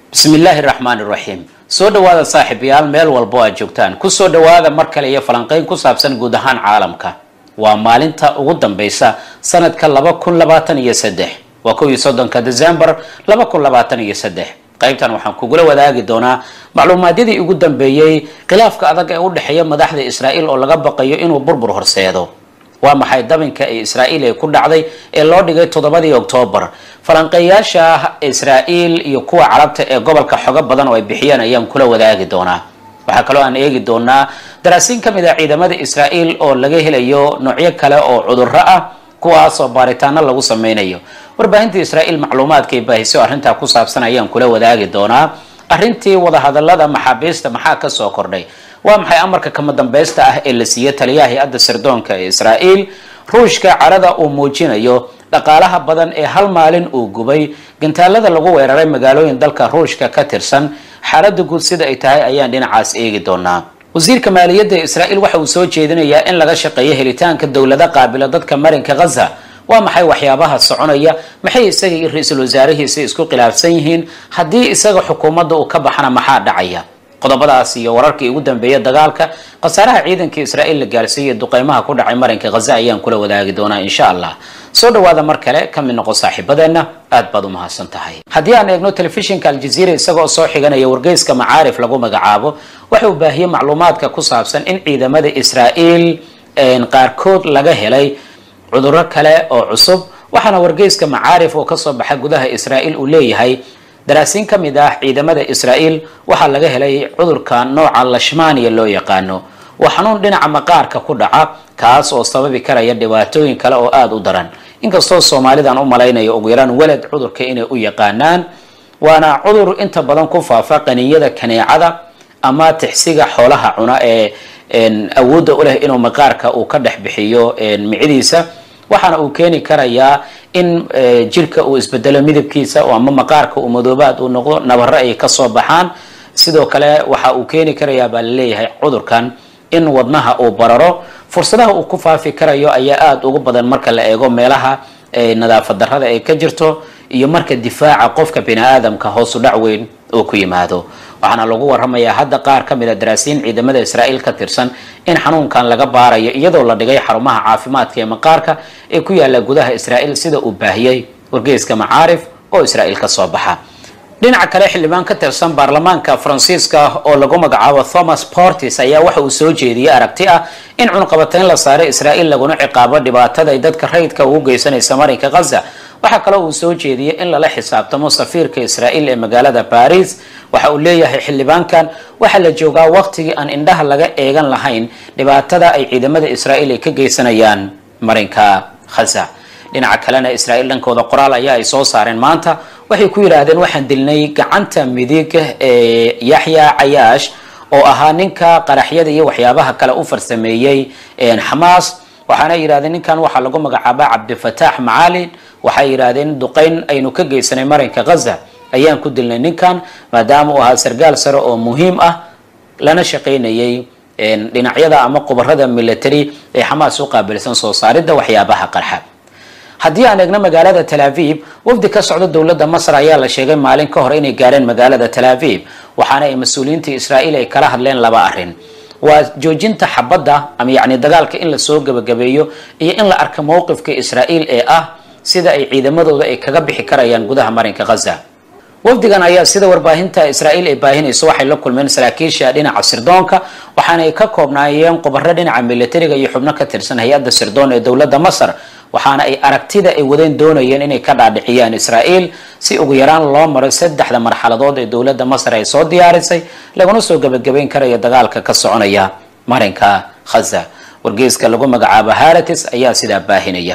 bismi illaahi raxmaani raxiim soo dhawaada saaxiibayaal meel walbo aad joogtaan kusoo dhawaada mar kale iyo falanqeyn ku saabsan guud ahaan caalamka waa maalinta ugu dambaysa sanadka laba kun labaatan iyo saddex waa kow iyo soddonka december laba kun labaatan iyo saddex qaybtan waxaan kugula wadaagi doonaa macluumaadyadii ugu dambeeyey khilaafka adag ee u dhexeeya madaxda israa'iil oo laga baqayo inuu burbur horseedo waa maxay dabinka ee israa'iil ee ku dhacday ee loo dhigay toddobadii oktoobar falanqeeyaasha israa'iil iyo kuwa carabta ee gobolka xogo badan oo ay bixiyeen ayaan kula wadaagi doonaa waxaa kaloo aan eegi doonaa daraasiin ka mid ah ciidamada israa'iil oo laga helayo noocyo kale oo cudurro ah kuwaasoo baaritaano lagu sameynayo warbaahinta israa'iil macluumaadkay baahiso arrintaa ku saabsan ayaan kula wadaagi doonaa arrintii wadahadalada maxaabiista maxaa kasoo kordhay waa maxay amarka kama dambaysta ah ee la siiyey taliyaha hay-adda sirdoonka ee israa'iil ruushka carada uu muujinayo dhaqaalaha badan ee hal maalin uu gubay gantaalada lagu weeraray magaalooyin dalka ruushka ka tirsan xaaladda guud sida ay tahay ayaan dhinacaas eegi doonaa wasiirka maaliyadda israa'iil waxa uu soo jeedinayaa in laga shaqeeyo helitaanka dowlado qaabila dadka marinka ghaza waa maxay waxyaabaha soconaya maxay isaga iyo ra-iisul wasaarihiisa isku khilaafsan yihiin haddii isaga xukuumadda uu ka baxana maxaa dhacaya qodobadaas iyo wararkii ugu dambeeya dagaalka khasaaraha ciidanka israa'iil la gaarsiiyay duqeymaha ku dhacay marinka ghaza ayaan kula wadaagi doonaa insha allah soo dhawaada mar kale ka mid noqo saaxiibadeenna aad baad u mahadsan tahay haddii aan eegno telefishinka aljaziira isagoo soo xiganaya wargeyska macaarif lagu magacaabo waxa uu baahiyey macluumaadka ku saabsan in ciidamada israa'iil qaarkood laga helay cudurro kale oo cusub waxaana wargeyska macaarif oo kasoo baxa gudaha israa'iil uu leeyahay daraasiin ka mid ah ciidamada israa'iil waxaa laga helay cudurka nooca lashmaniya loo yaqaano waa xanuun dhinaca maqaarka ku dhaca kaas oo sababi karaya dhibaatooyin kale oo aada u daran inkastoo soomaalidan u malaynayo ugu yaraan weled cudurka inay u yaqaanaan waana cudur inta badan ku faafa qaniyada kaneecada ama tixsiga xoolaha cuna ee awoodda u leh inuu maqaarka uu ka dhex bixiyo micidiisa waxaana uu keeni karayaa in jirka uu isbedelo midabkiisa ama maqaarka uu madoobaad uu noqdo nabaro ay kasoo baxaan sidoo kale waxa uu keeni karayaa baa laleeyahay cudurkan in wadnaha uu bararo fursadaha uu ku faafi karayo ayaa aada ugu badan marka la eego meelaha nadaafad darrada ay ka jirto iyo marka difaaca qofka bini aadamka hoosu dhac weyn uu ku yimaado waxaana lagu waramayaa hadda qaar ka mid a daraasiin ciidamada israa'iil ka tirsan in xanuunkan laga baarayo iyadoo la dhigay xarumaha caafimaadka ee maqaarka ee ku yaala gudaha israa'iil sida uu baahiyey wargeyska macaarif oo israa'iil ka soo baxa dhinaca kale xildhibaan ka tirsan baarlamaanka faransiiska oo lagu magacaabo thomas portis ayaa waxa uu soo jeediyey aragti ah in cunqabateyn la saaray israa'iil laguna ciqaabo dhibaatada ay dadka rayidka ugu geysanaysa marinka ghaza waxaa kaloo uu soo jeediyey in lala xisaabtamo safiirka israa'iil ee magaalada baris waxa uu leeyahay xildhibaankan waxaa la joogaa waqtigii aan indhaha laga eegan lahayn dhibaatada ay ciidamada israa'iil ay ka geysanayaan marinka ghaza dhinaca kalena israa'iil dhankooda qoraal ayaa ay soo saareen maanta waxay ku yidhaahdeen waxaan dilnay gacanta midig ee yaxya cayaash oo ahaa ninka qaraxyada iyo waxyaabaha kale u farsameeyey xamaas waxaana yidhahdeen ninkan waxaa lagu magacaabaa cabdifataax macalin waxay yidhaahdeen duqeyn aynu ka geysanay marinka ghaza ayaan ku dilnay ninkan maadaama uu ahaa sargaal sare oo muhiim ah lana shaqaynayay dhinacyada ama qubarada military ee xamaas u qaabilsan soo saaridda waxyaabaha qarxa haddii aan eegno magaalada tel aviv wafdi ka socda dowladda masar ayaa la sheegay maalin ka hor inay gaareen magaalada tel aviv waxaana ay mas-uuliyiinta israa'iil ay kala hadleen laba arrin waa joojinta xabadda ama yacni dagaalka in lasoo gebagabeeyo iyo in la arka mowqifka israa'iil ee ah sida ay ciidamadooda ay kaga bixi karayaan gudaha marinka ghaza wafdigan ayaa sida warbaahinta israa'iil ay baahinayso waxay la kulmeen saraakiisha dhinaca sirdoonka waxaana ay ka koobnaayeen qubaro dhinaca militariga iyo xubno ka tirsan hay-adda sirdoon ee dowladda masar waxaana ay aragtida ay wadeen doonayeen inay ka dhaadhiciyaan israa'iil si ugu yaraan loo maro saddexda marxaladood ee dowladda masar ay soo diyaarisay laguna soo gebagabayn karayo dagaalka ka soconaya marinka ghaza wargeyska lagu magacaabo haratis ayaa sidaa baahinaya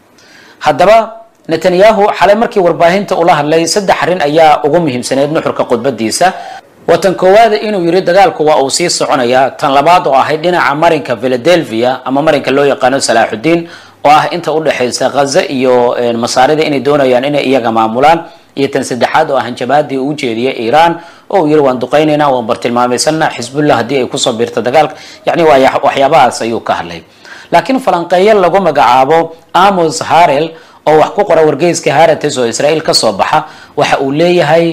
haddaba netanyahu xalay markii warbaahinta ula hadlay saddex arrin ayaa ugu muhiimsaneyd nuxurka khudbadiisa watan koowaada inuu yidhi dagaalku waa uu sii soconayaa tan labaad oo ahayd dhinaca marinka philadelphia ama marinka loo yaqaano salaaxudiin oo ah inta udhexaysa ghaza iyo masaarida inay doonayaan inay iyaga maamulaan iyo tan saddexaad oo ah hanjabaadii uu ujeediyay iiraan oo uu yidhi waan duqaynaynaa waan bartilmaamaysanna xisbullah haddii ay kusoo biirto dagaalka yacni waa waxyaabahaas ayuu ka hadlay laakiin falanqeeyo lagu magacaabo amos harel oo wax ku qora wargeyska harates oo israa'iil ka soo baxa waxa uu leeyahay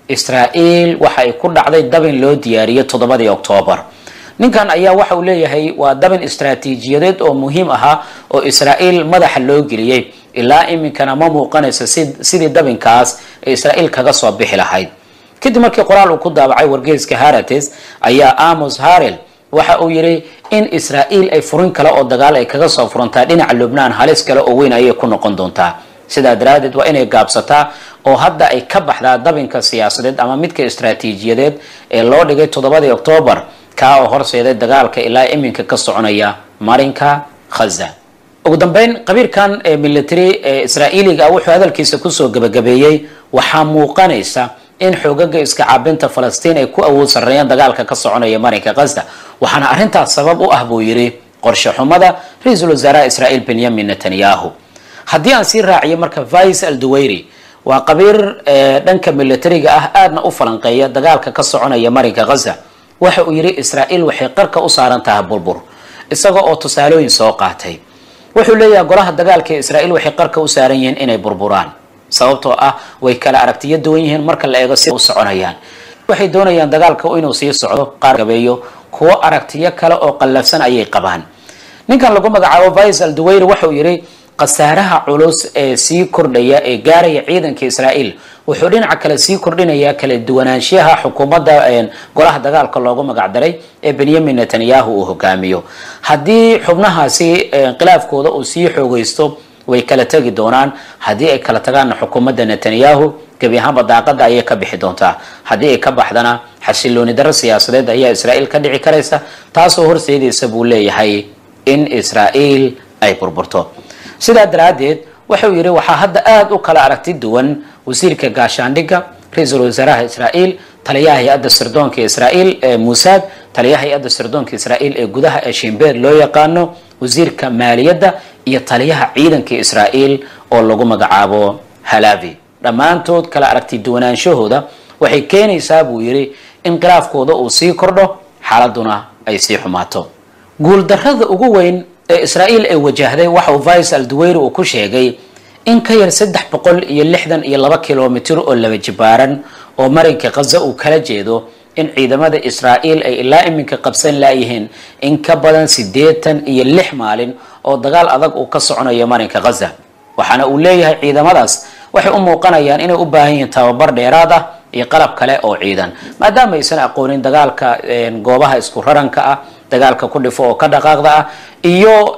israa'iil waxa ay ku dhacday dabin loo diyaariyey toddobadii oktoobar ninkan ayaa waxa uu leeyahay waa dabin istaraatiijiyadeed oo muhiim ahaa oo israa'iil madaxa loo geliyey ilaa iminkana ma muuqanaysa sidii dabinkaas ee israa'iil kaga soo bixi lahayd kadib markii qoraal uu ku daabacay wargeyska harates ayaa amos harel waxa uu yidhi in israa'iil ay furin kale oo dagaal ay kaga soo furantaa dhinaca lubnaan halis kale oo weyn ayay ku noqon doontaa sidaa daraadeed waa inay gaabsataa oo hadda ay ka baxdaa dabinka siyaasadeed ama midka istaraatiijiyadeed ee loo dhigay toddobadii oktoobar kaa oo horseeday dagaalka ilaa iminka ka soconaya marinka khaza ugu dambeyn qabiirkan ee military ee israa'iiliga ah wuxuu hadalkiisa kusoo gebagabeeyey waxaa muuqanaysa in xoogaga iska caabinta falastiin ay ku awood sarreeyaan dagaalka ka soconaya marinka khaza waxaana arrintaas sabab u ah buu yidhi qorshe xumada ra-iisul wasaaraha israa'iil benyamin netanyahu haddii aan sii raaciyo marka vice al duwayri waa qabiir dhanka militariga ah aadna u falanqeeya dagaalka ka soconaya marinka khaza waxa uu yidhi israa'iil waxay qarka u saaran tahay burbur isaga oo tusaalooyin soo qaatay wuxuu leeyahay golaha dagaalka ee israa'iil waxay qarka u saaran yihiin inay burburaan sababtoo ah way kala aragtiyo duwan yihiin marka la eego si u soconayaan waxay doonayaan dagaalka inuu sii socdo qaar gabeeyo kuwo aragtiyo kale oo qallafsan ayay qabaan ninkan lagu magacaabo vice al duwayri waxauu yidhi khasaaraha culus ee sii kordhaya ee gaaraya ciidanka israa'iil wuxuu dhinaca kale sii kordhinayaa kala duwanaanshiyaha xukuumadda golaha dagaalka loogu magacdaray ee benyamin netanyahu uu hogaamiyo haddii xubnahaasi khilaafkooda uu sii xoogaysto way kala tegi doonaan haddii ay kala tagaanna xukuumadda netanyahu gebi ahaanba daaqada ayay ka bixi doontaa haddii ay ka baxdana xasilooni darro siyaasadeed ayaa israa'iil ka dhici karaysa taasoo horseedaysa buu leeyahay in israa'iil ay burburto sidaa daraaddeed wuxuu yidhi waxaa hadda aada u kala aragti duwan wasiirka gaashaandhigga ra-iisul wasaaraha israa'iil taliyaha hay-adda sirdoonka israa'iil ee muusaad taliyaha hay-adda sirdoonka israa'iil ee gudaha ee shimbeer loo yaqaano wasiirka maaliyadda iyo taliyaha ciidanka israa'iil oo lagu magacaabo halavi dhammaantood kala aragti duwanaanshahooda waxay keenaysaa buu yidhi in khilaafkooda uu sii kordho xaaladuna ay sii xumaato guuldarrada ugu weyn ee israa'iil ay wajahday waxa uu vice al duwayri uu ku sheegay in ka yar saddex boqol iyo lixdan iyo laba kilomitir oo laba jibaaran oo marinka khaza uu kala jeedo in ciidamada israa'iil ay ilaa iminka qabsan laayihiin in ka badan siddeetan iyo lix maalin oo dagaal adag uu ka soconayo marinka khaza waxaana uu leeyahay ciidamadaas waxay u muuqanayaan inay u baahan yihiin tababar dheeraad ah iyo qalab kale oo ciidan maadaama aysan aqoonin dagaalka goobaha isku raranka ah dagaalka ku dhifo oo ka dhaqaaqda ah iyo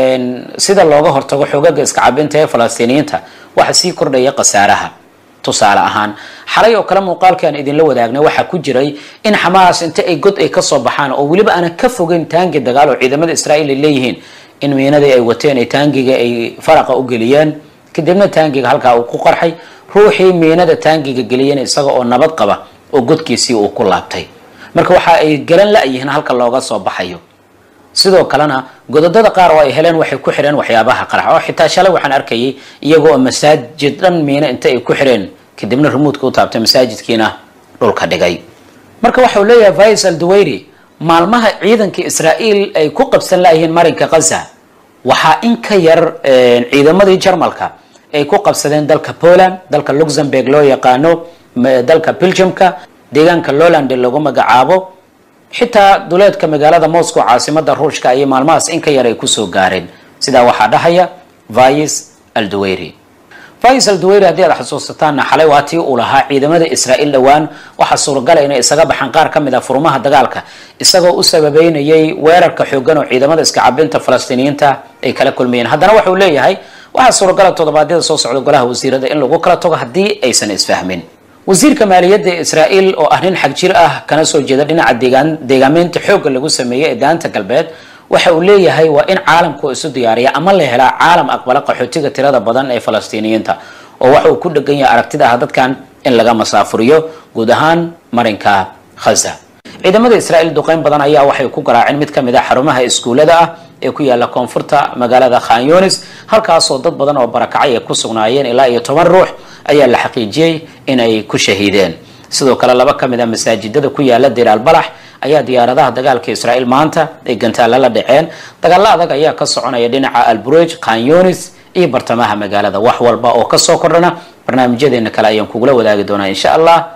sida looga hortago xoogaga iska cabinta ee falastiiniyiinta waxa sii kordhaya khasaaraha tusaale ahaan xalay oo kale muuqaalkaan idinla wadaagnay waxaa ku jiray in xamaas inta ay god ay kasoo baxaan oo weliba aanan ka fogeyn taangi dagaal oo ciidamada israa'iil ay leeyihiin in miinadii ay wateen ay taangiga ay faraqa u geliyeen kadibna taangiga halkaa uu ku qarxay ruuxii miinada taangiga geliyeen isaga oo nabad qaba oo godkiisii uu ku laabtay marka waxa ay garan la-yihiin halka looga soo baxayo sidoo kalena godadada qaar oo ay heleen waxay ku xidheen waxyaabaha qarax oo xitaa shalay waxaan arkayay iyago oo masaajid dhan miino inta ay ku xidheen kadibna remuudka u taabtay masaajidkiina dhulka dhigay marka waxau leeyahay vice al duwayri maalmaha ciidanka israa'iil ay ku qabsan layihiin marinka khaza waxaa in ka yar ciidamadii jarmalka ay ku qabsadeen dalka poland dalka luxemburg loo yaqaano dalka belgiumka deegaanka lowland lagu magacaabo xitaa duleedka magaalada moscow caasimada ruushka ayay maalmahaas in ka yar ay kusoo gaareen sidaa waxaa dhahaya vice al duwayri vice al duwayri haddii aad xasuusataanna xalay waa tii uu lahaa ciidamada israa'iil dhowaan waxaa suuragala inay isaga baxaan qaar ka mid a furmaha dagaalka isagoo u sababeynayay weerarka xoogan oo ciidamada iska cabinta falastiiniyiinta ay kala kulmayeen haddana waxau leeyahay waxaa suuragala toddobaadyada soo socda golaha wasiirada in lagu kala tago haddii aysan isfahmin wasiirka maaliyadda ee israa'iil oo ah nin xag jir ah kana soo jeeda dhinaca deegaan deegaameynta xoogga lagu sameeyey ee daanta galbeed waxa uu leeyahay waa in caalamku isu diyaariya ama la helaa caalam aqbala qaxootiga tirada badan ee falastiiniyiinta oo waxa uu ku dhegan yahay aragtida ah dadkan in laga masaafuriyo guud ahaan marinka khaza ciidamada israa'iil duqeyn badan ayaa waxay ku garaaceen mid ka mid a xarumaha iskuullada ah ee ku yaala koonfurta magaalada khan yunis halkaasoo dad badan oo barakacay ay ku sugnaayeen ilaa iyo toban ruux ayaa la xaqiijiyey in ay ku shahiideen sidoo kale laba ka mid a masaajidada ku yaala dir albalax ayaa diyaaradaha dagaalka israa'iil maanta ay gantaalla la dhaceen dagaalo adag ayaa ka soconaya dhinaca alburej khan yunis iyo bartamaha magaalada wax walba oo kasoo kordhana barnaamijyadeena kale ayaan kugula wadaagi doonaa insha allah